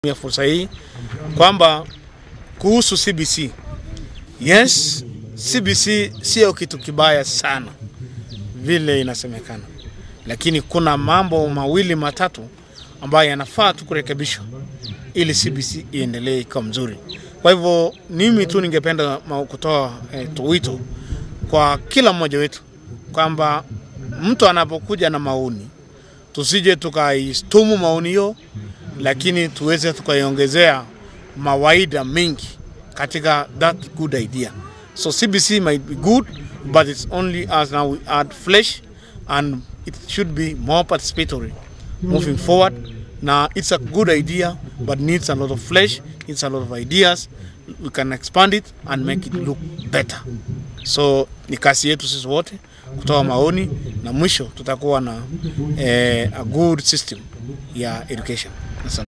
ya fursa hii kwamba kuhusu CBC, yes, CBC sio kitu kibaya sana vile inasemekana, lakini kuna mambo mawili matatu ambayo yanafaa tu kurekebishwa ili CBC iendelee ikawa mzuri. Kwa hivyo mimi tu ningependa ma- kutoa eh, tu wito kwa kila mmoja wetu kwamba mtu anapokuja na maoni tusije tukaistumu maoni hiyo, lakini tuweze tukaiongezea mawaida mengi katika that good idea. So CBC might be good, but it's only as now we add flesh and it should be more participatory moving forward. Now it's a good idea, but needs a lot of flesh, needs a lot of ideas. We can expand it and make it look better. So ni kazi yetu sisi wote kutoa maoni na mwisho tutakuwa na eh, a good system ya education. Asante.